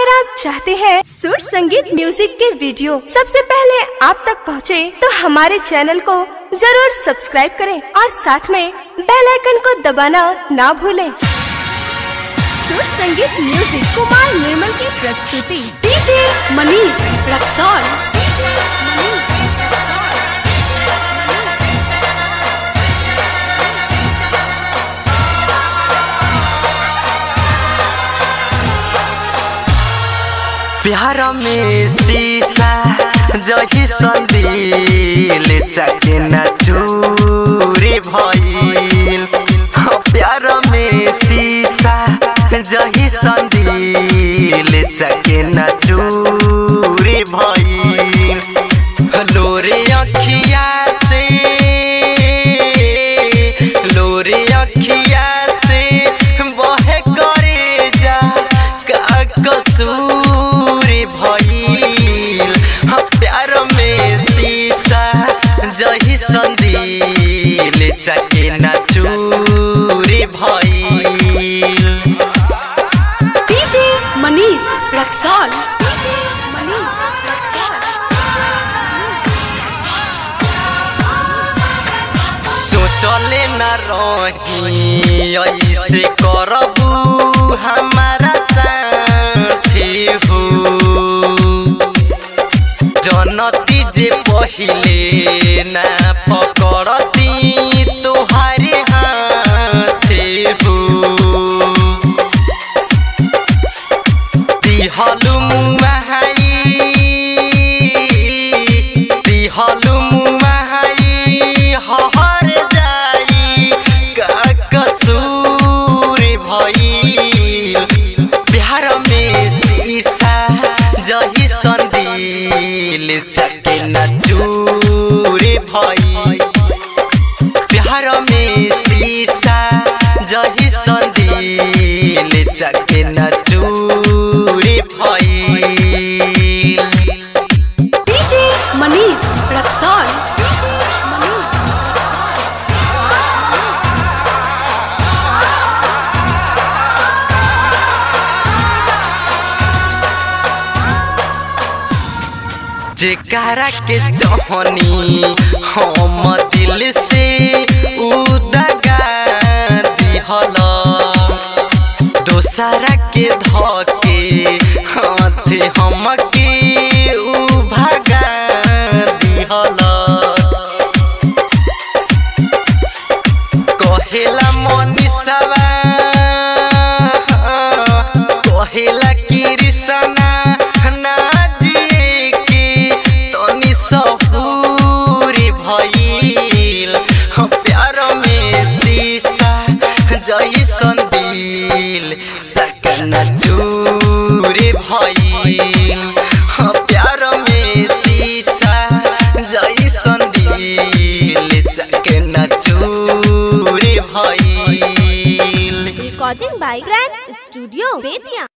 अगर आप चाहते हैं सुर संगीत म्यूजिक के वीडियो सबसे पहले आप तक पहुंचे, तो हमारे चैनल को जरूर सब्सक्राइब करें और साथ में बेल आइकन को दबाना ना भूलें। सुर संगीत म्यूजिक कुमार निर्मल की प्रस्तुति डीजे मनीष रक्सौल प्यार में शीशा जही संदिल चाके न चूरी भइल हाँ, प्यार में शीशा जही संदिल चाके न चूरी भइल लोरे अखिया से लोरे अखिया से बहे करे जा का कसूर भइल हाँ, प्यार में शीशा जही संदिल चाके न चूरी भइल डीजे मनीष रक्सौल मनीष सोचले न रही ऐसे करबू हमारा साथी हो जनती जे पहिले ना पकड़ती तुहारे हाथे हो दिहलु मुहाई दिहलु मुहाई हहर जाई का कसूर भइल बिहार में शीशा जही संदिल चके न चूर भइल बिहार में शीशा जही संदिल चके न चूर भइल डीजे मनीष रक्सौल जेकरा के जहनी हम दिल से उदगा दिहल दोसरा के धके हाथ हमके उ भगा दिहल कहेला मनीषवा कहेला कृष्णा ना जी के तनी सहूरी भइल हाँ, प्यार में शीशा जैसन दिल सकन चूरी भइल हाँ, प्यार में शीशा जैसन दिल सकन चूरी भइल recording by grand studio Bettiah